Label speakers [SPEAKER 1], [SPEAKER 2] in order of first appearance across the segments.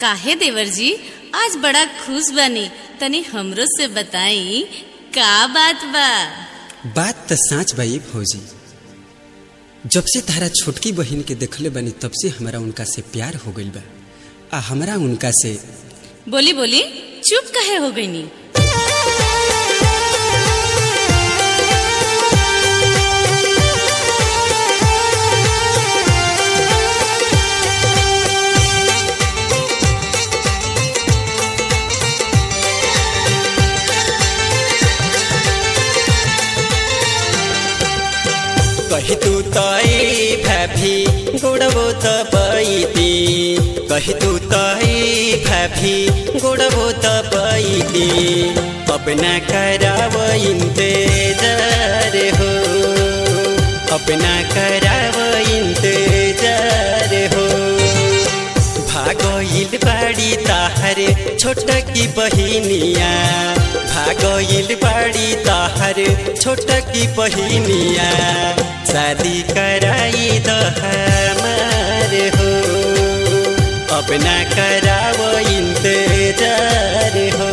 [SPEAKER 1] काहे देवर जी आज बड़ा खुश बनी तनी हमरो से बताई का बात बा
[SPEAKER 2] बात त साँच बा ये भौजी जब से तारा छोटकी बहिन के देखले बनी तब से हमारा उनका से प्यार हो गइल बा आ हमरा उनका से
[SPEAKER 1] बोली बोली चुप काहे हो गईनी
[SPEAKER 2] कही तू तई भाभी गोड़बो त पैती कही तू तई भाभी गोड़बो त पैती अपना कराव इंतजार हो अपना कराव इंतजार हो भागोइल बाड़ी ताहरे छोटा की बहिनिया भागोइल बाड़ी ताहरे छोटा की बहिनिया शादी कराई द हमार हो अपना करावो इंतजार हो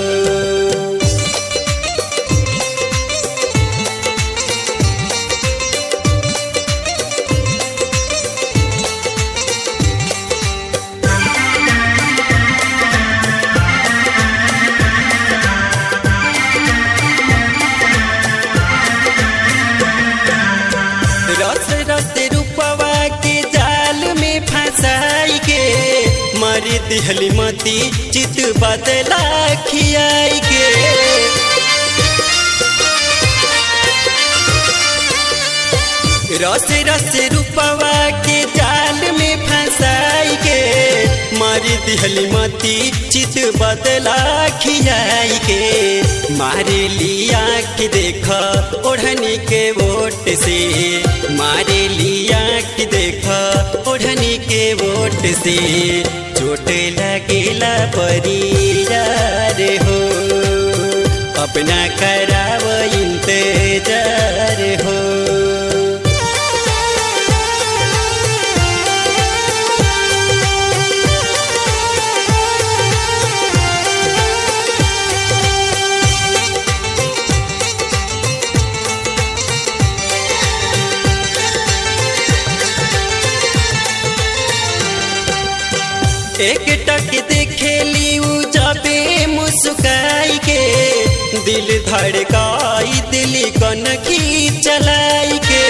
[SPEAKER 2] रस रस रूपवा के जाल में फंसाई के मरी दिहली मती चित बदला खियाई के रस रस रूपवा के जाल में फंसाई के मारी दिहली मती चित बदला खियाई के मारे लिया के देख ओढ़नी के वोट से मारे लिया के देख ओढ़नी के वोट से चोट लगेला परियार हो अपना कराव इंतजार हो एक टक देखेली उ जबे मुस्काई के दिल धड़काई दिल कन की चलाई के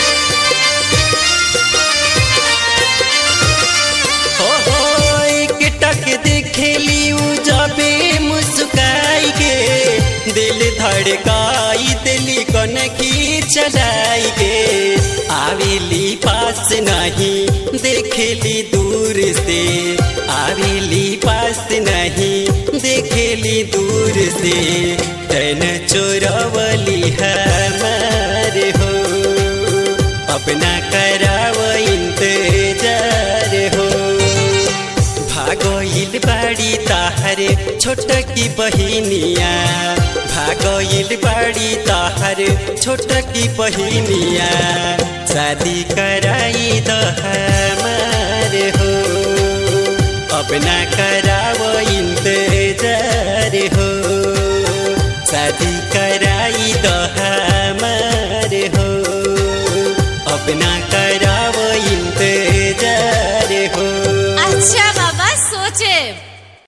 [SPEAKER 2] हो हो एक टक देखेली उ जबे मुस्काई के दिल धड़काई दिल कन की चलाई के आवेली पास नहीं देखेली दूर से आवेली पास नहीं देखेली दूर से तन चोरवली हमार हो अपना कराव इंतजार हो भागोइल बाड़ी ताहरे छोटा की बहिनिया भागोइल बाड़ी ताहरे छोटा की बहिनिया शादी कराई द हमार हो अपना करावो इंतजार हो शादी कराई द हमार हो अपना करावो इंतजार हो
[SPEAKER 1] अच्छा बाबा